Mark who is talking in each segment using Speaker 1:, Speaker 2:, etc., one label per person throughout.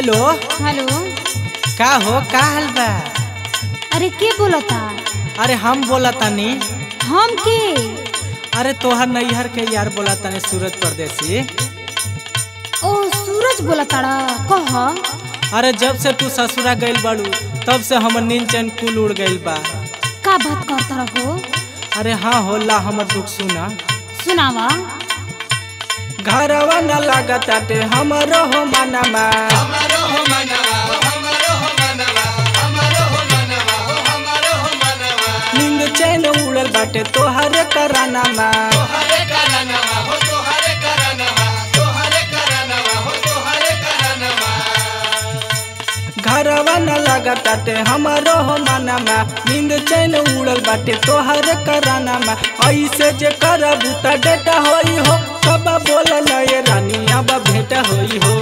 Speaker 1: hello
Speaker 2: hello
Speaker 1: का हो का हाल बा
Speaker 2: अरे के बोलता
Speaker 1: अरे हम बोला तानी
Speaker 2: हम के
Speaker 1: अरे तोहर नैहर के यार बोला तानी सूरज परदेसी
Speaker 2: ओ सूरज बोलता कह
Speaker 1: अरे जब से तू ससुरा गइल बाड़ू तब से हमर नींद चैन कुल उड़ गइल बा
Speaker 2: का बात करता रहो
Speaker 1: अरे हाँ होला हमर दुख सुना
Speaker 2: सुनावा
Speaker 1: घरवा न लागत आटे हमरो हो मनमा नींद चैन उड़ल बाटे तोहरे करानामा घरवा न लागत आटे हमरो हो मनमा नींद चैन उड़ल बाटे तोहरे करानामा ऐसे जे करबू त डेटा होई हो कब बोल नए रानी अब भेंट होई हो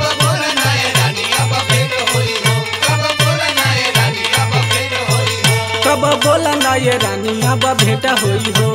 Speaker 1: कब बोल नए रानी अब भेंट होई हो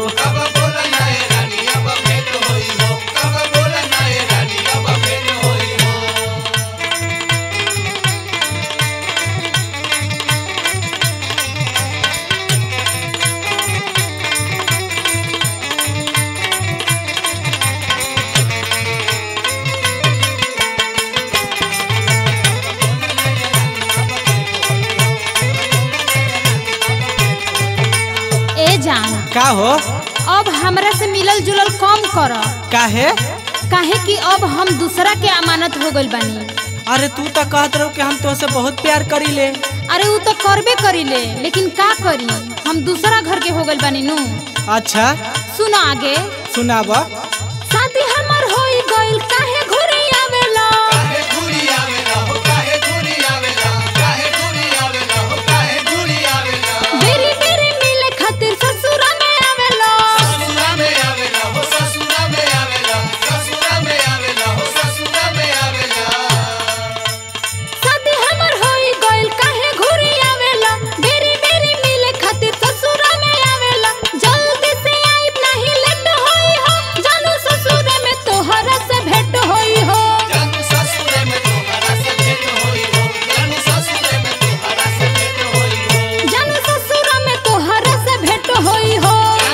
Speaker 2: ए जान
Speaker 1: का हो
Speaker 2: अब हमरा से मिलल जुलल कम कर
Speaker 1: काहे
Speaker 2: काहे कि अब हम दूसरा के अमानत हो गइल बानी
Speaker 1: अरे तू तो कहत रहो कि हम तोहसे बहुत प्यार करीले
Speaker 2: अरे उ तो करबे करीले लेकिन का करी हम दूसरा घर के हो गइल बानी नु
Speaker 1: अच्छा
Speaker 2: सुनो आगे
Speaker 1: सुनाब
Speaker 2: शादी हमर होई गइल काहे घुरे आवेला बेरी बेरी मिले खातिर ससुरा में आवेला शादी हमर होई गइल काहे घुरे आवेला बेरी बेरी मिले खातिर ससुरा में आवेला जल्दी से आइब नहीं लेट होई हो जानू ससुरे में तोहरा से भेंट होई हो जानू ससुरा में तोहरा से भेंट होई हो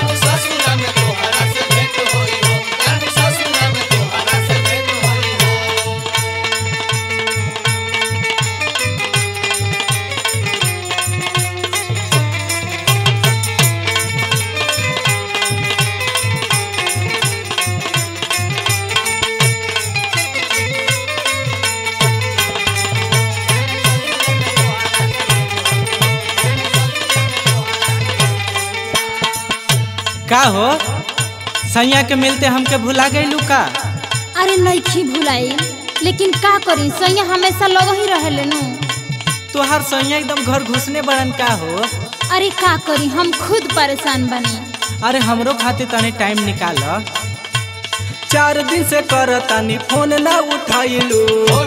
Speaker 1: का हो सैया के मिलते हमके भुला गइलू का
Speaker 2: अरे नइखी भुलाई लेकिन का करी सैया हमेशा लग ही रहेले नु
Speaker 1: तोहार सैया एकदम घर घुसने बड़न का हो
Speaker 2: अरे का करी हम खुद परेशान बनी
Speaker 1: अरे हमरो खातिर तनी टाइम निकाल चार दिन से कर तानी फोन ना उठाइलू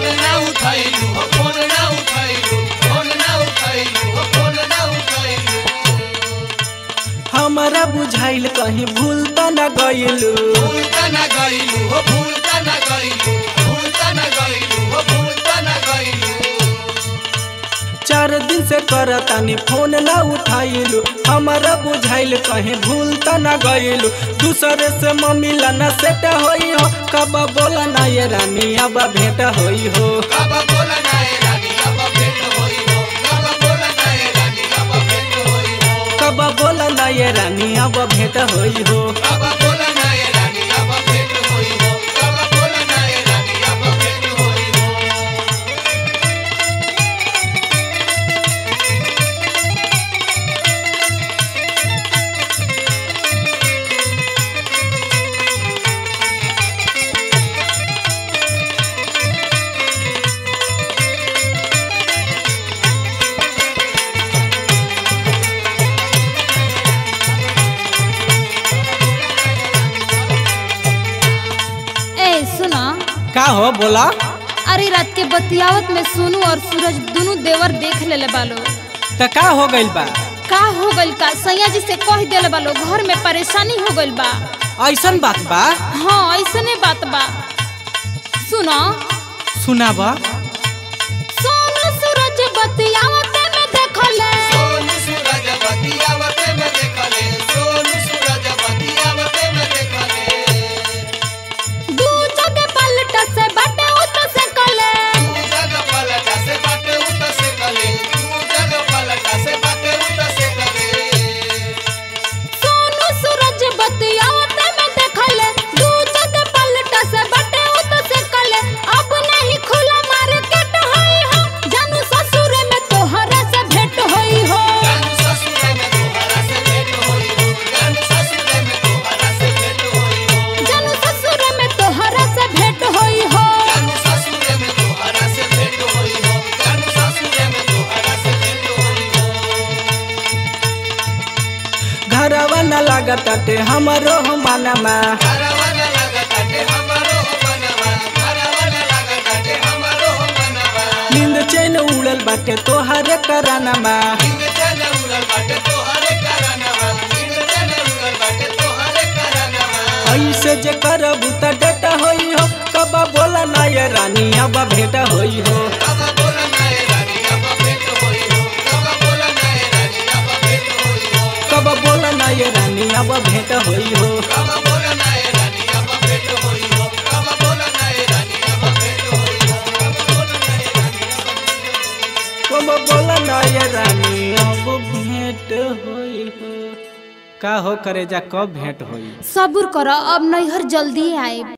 Speaker 1: हमारा बुझाइल कहीं भूल त न गइलू चार दिन से कर तानी फोन ना उठाइलू हमारा बुझाइल कहीं भूल त न गइलू दूसरे से मम्मीला न सेट होई हो कब बोला ना ये रानी अब भेंट होई हो कब बोला ना ये रानी अब भेंट होई हो
Speaker 2: ए सुना
Speaker 1: का हो बोला
Speaker 2: अरे रात के बतियावत में सोनू और सूरज दोनों देवर देख लेले बालो
Speaker 1: त का हो गइल बा
Speaker 2: का हो गइल का सैया जी से कह देले बालो घर में परेशानी हो गइल बा
Speaker 1: ऐसन बात बा
Speaker 2: हाँ ऐसने बात बा सुनो
Speaker 1: सुनाब
Speaker 2: बतियावते में देखले
Speaker 3: सोनू सूरज बतियावते में देखले सोनू सूरज बतियावते में देखले
Speaker 2: दू जगह पलट से बटे उत से कले
Speaker 3: तू जग पलटा से बाटे उत से कले तू जग पलटा से बाटे उत से कले
Speaker 2: सोनू सूरज बतियावते में देखले दू जगह पलट से बटे उत से कले अब नहीं खुला मार्केट होई हो जानू ससुर में तोहरा से भेंट होई हो
Speaker 3: जानू ससुर में तोहरा से भेंट होई हो जानू ससुर में तोहरा से भेंट होई हो
Speaker 2: जानू ससुर में तोहरा से भेंट होई हो
Speaker 3: जानू ससुर में तोहरा से भेंट होई हो जानू ससुर में तोहरा से भेंट होई हो
Speaker 1: घरवा न लागताटे हमरो मानमा
Speaker 3: घरवाना लागताटे हमरो मनवा घरवाना लागताटे हमरो मनवा
Speaker 1: नींद चैन उड़ल बाटे तोहरे करानमा
Speaker 3: इंग जन उड़ल बाटे तोहरे करानवा इंग जन उड़ल बाटे तोहरे करानवा
Speaker 1: ऐसे जे करबू त डेटा होई हो कब बोला ना ये रानी अब भेंट होई हो
Speaker 3: कब बोला नाए रानी अब भेंट होई हो कब बोला नाए रानी अब भेंट होई हो
Speaker 1: कब बोला ना ये रानी अब भेंट होई हो
Speaker 3: कब बोला नाए रानी अब भेंट होई हो कब बोला नाए रानी अब भेंट होई हो कब बोला नाए रानी अब
Speaker 1: कब बोला ना ये रानी अब भेंट होई हो का हो करे जा कब भेंट होई
Speaker 2: सब्र करो अब नैहर जल्दी आए